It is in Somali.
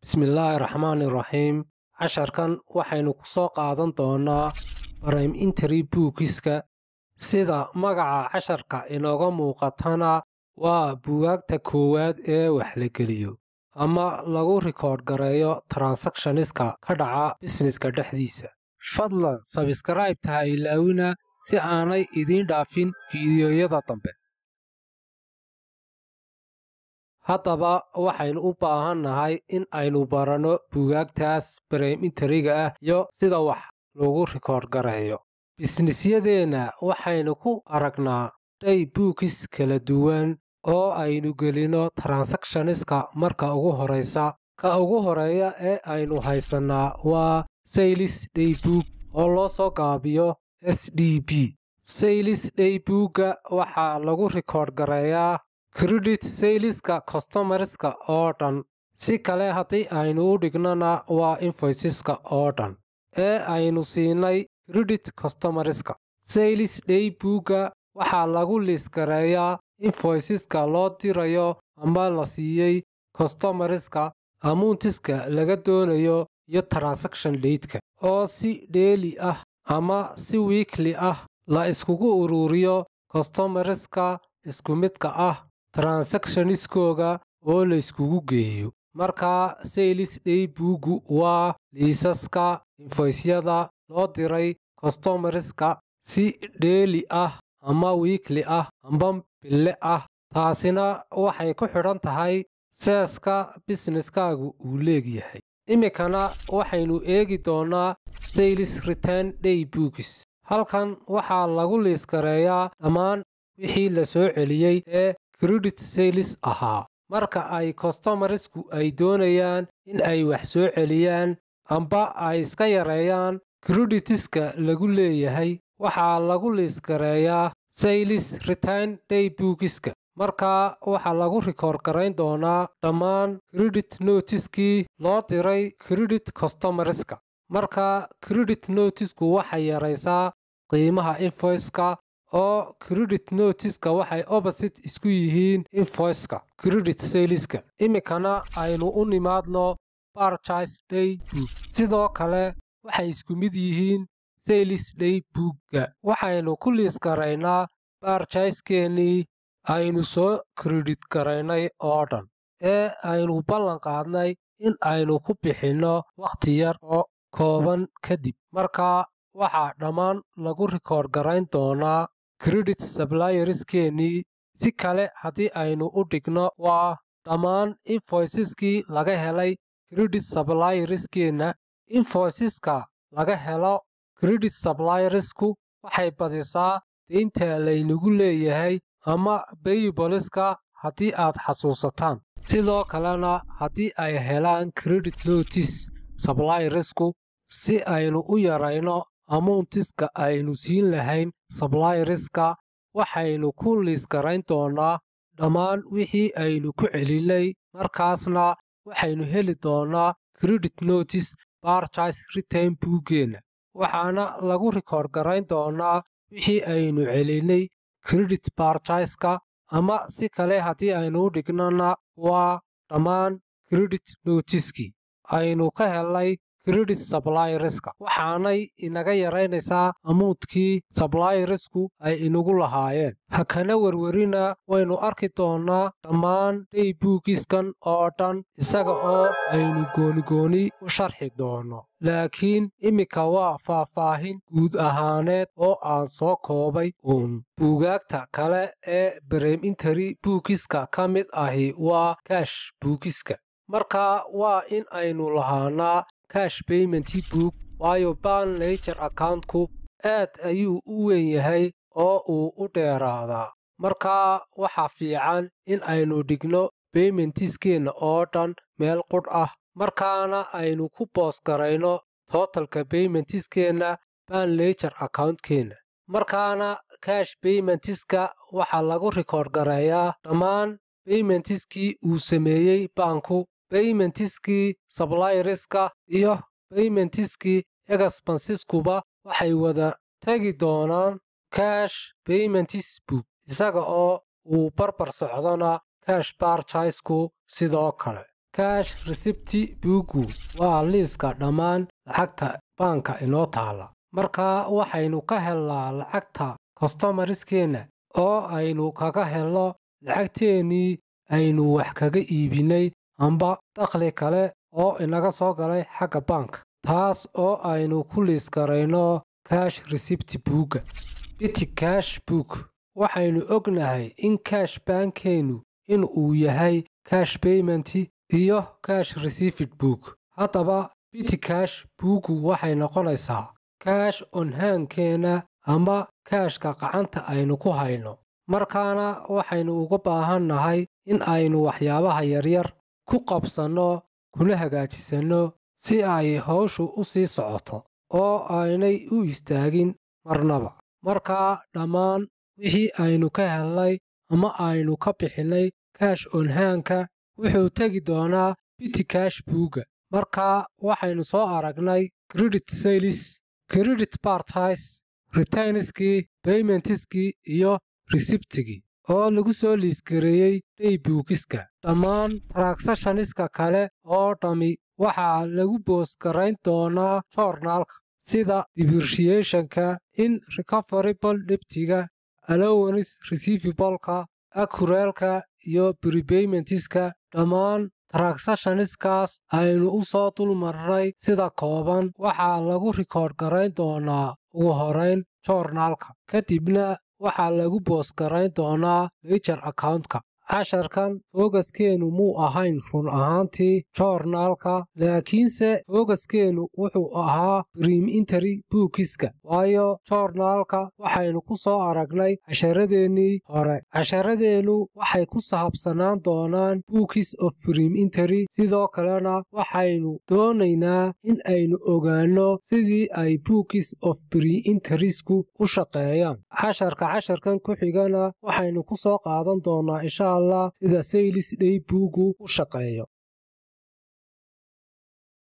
bismillaahi raxmaani raxiim casharkan waxaynu ku soo qaadan doonnaa barayim interi buugiska sida magaca casharka inooga muuqatana waa buugaagta koowaad ee wax la geliyo ama lagu rikoodh gareeyo transakshoniska ka dhaca bisneska dhexdiisa fadlan sabskraibta ha ilaawina si aanay idiin dhaafin fiidiyoyada dambe haddaba waxaynu u baahan nahay in aynu baranno buugaagtaas barayim interiga ah iyo sida wax lagu rikoodh gareeyo bisnisyadeenna waxaynu ku aragnaa dhay buugis kala duwan oo aynu gelino transakshoniska marka ugu horaysa ka ugu horeeya ee aynu haysannaa waa saylis dhaybuug oo loo soo gaabiyo s d b saylis dhaybuugga waxaa lagu rikoodh gareeyaa kredit sayliska kostomariska oo dhan si kale haddii aynu u dhignana waa infoysiska oo dhan ee aynu siinay kredit kostomariska saylis dhaybuugga waxaa lagu liisgareeyaa infoysiska loo dirayo ama la siiyey kostomariska amuuntiska laga doonayo iyo transaction leydka oo si dheeli ah ama si wiikli ah la iskugu ururiyo kostomariska isku midka ah transakshoniskooga oo la yskugu geeyo markaa saylis dhaybuuggu waa liisaska infoysyada loo diray kostomariska si dheeli ah ama wiikli ah amba bille ah taasina waxay ku xidhan tahay seeska bisneskaagu uu leegyahay iminkana waxaynu eegi doonnaa saylis return dhaybuugis halkan waxaa lagu liisgareeyaa dhammaan wixii la soo celiyey ee kredit saylis ahaa marka ay kostomarisku ay doonayaan in ay wax soo celiyaan amba ay iska yareeyaan kreditiska lagu leeyahay waxaa lagu liisgareeyaa saylis return dhaybuugiska markaa waxaa lagu rikoor garayn doonaa dhammaan kredit notiskii loo diray kredit kostomariska markaa kredit notisku waxay yaraysaa qiimaha infoyska oo kredit notiska waxay obasit isku yihiin infoyska kredit sayliska iminkana aynu u nimaadno barjis dhaybuug sidoo kale waxay isku mid yihiin saylis dhaybuugga waxaynu ku liisgaraynaa baarjaiskeenii aynu soo kredit garaynay oo dhan ee aynu ballan qaadnay in aynu ku bixinno wakhti yar oo kooban kadib markaa waxaa dhammaan lagu rikoor garayn doonaa kredit sablayeriskeennii si kale haddii aynu u dhigno waa dhammaan infoysiskii laga helay kredit sablayeriskeenna infoysiska laga helo kredit sablayerisku waxay badisaa deynta laynagu leeyahay ama bayiboliska haddii aad xasuusataan sidoo kalena haddii ay helaan kredit notis sablayerisku si aynu u yarayno amuuntiska aynu siin lahayn sablayeriska waxaynu ku liisgarayn doonnaa dhammaan wixii aynu ku celinay markaasna waxaynu heli doonnaa kredit notis barjis retain buuggeenna waxaana lagu rikoor garayn doonnaa wixii aynu celinay kredit barjiska ama si kale haddii aynu u dhignana waa dhammaan kredit notiskii aynu ka helnay kredit sablayeriska waxaanay inaga yaraynaysaa amuudkii sablayerisku ay inagu lahaayeen ha kana werwerina waynu arki doonnaa dhammaan dhaybuugiskan oo dhan isaga oo aynu goonigooni u sharxi doonno laakiin iminka waa faahfaahin guud ahaaneed oo aan soo koobay uun buugaagta kale ee barem interi buugiska ka mid ahi waa kaash buugiska markaa waa in aynu lahaanaa kash baymenti buug waayo ban najer accountku aad ayuu u weyn yahay oo uu u dheeraadaa markaa waxaa fiican in aynu dhigno baymentiskeenna oo dhan meel qudh ah markaana aynu ku boos garayno tootalka baymentiskeenna ban najer accountkeenna markaana kash baymentiska waxaa lagu rikoor gareeyaa dhammaan baymentiskii uu sameeyey baanku baymentiskii sablayeriska iyo baymentiskii egasbansiskuba waxay wada tegi doonaan kash baymentis book isaga oo uu barbar socdona kash barjisku sidoo kale kaash resibti buugu waa liiska dhammaan lacagta baanka inoo taala markaa waxaynu ka helnaa lacagta kostomariskeenna oo aynu kaga helno lacagteennii aynu wax kaga iibinay amba dakhli kale oo inaga soo galay xagga baanka taas oo aynu ku liisgarayno kaash resibti buugga biti kaash buug waxaynu ognahay in kaash baankeennu in uu yahay kaash baymenti iyo kaash resifid buug haddaba biti kaash buuggu waxay noqonaysaa kaash onhaankeenna ama kaashka qacanta aynu ku hayno markaana waxaynu uga baahannahay in aynu waxyaabaha yaryar ku qabsanno kuna hagaajisanno si ay hawshu u sii socoto oo aynay u istaagin marnaba markaa dhammaan wixii aynu ka helnay ama aynu ka bixinnay kaash onhaanka wuxuu tegi doonaa biti kaash buugga markaa waxaynu soo aragnay credit saylis credit bartis ritainiskii baymentiskii iyo resibtigii oo lagu soo liisgareeyey dhey buugiska dhammaan taragsashaniska kale oo dhammi waxaa lagu boosgarayn doonaa joornaalka sida dibirshiyeshanka in recoverable dhibtiga alowanis resifibolka akureelka iyo bribaymentiska dhammaan taragsashaniskaas aynu u soo dulmarnay sida kooban waxaa lagu rikoodh garayn doonaa ugu horayn joornaalka kadibna waxaa lagu boosgarayn doonaa lejar accountka casharkan foogaskeennu muu ahayn run ahaantii joornaalka laakiinse foogaskeennu wuxuu ahaa briim interi buukiska waayo joornaalka waxaynu ku soo aragnay casharadeennii hore casharadeennu waxay ku sahabsanaan doonaan buukis of briim interi sidoo kalena waxaynu doonaynaa in aynu ogaanno sidii ay buukis of briim interisku u shaqeeyaan casharka casharkan ku xigana waxaynu ku soo qaadan doonaa insha allah sida saylis dhey buugu u shaqeeyo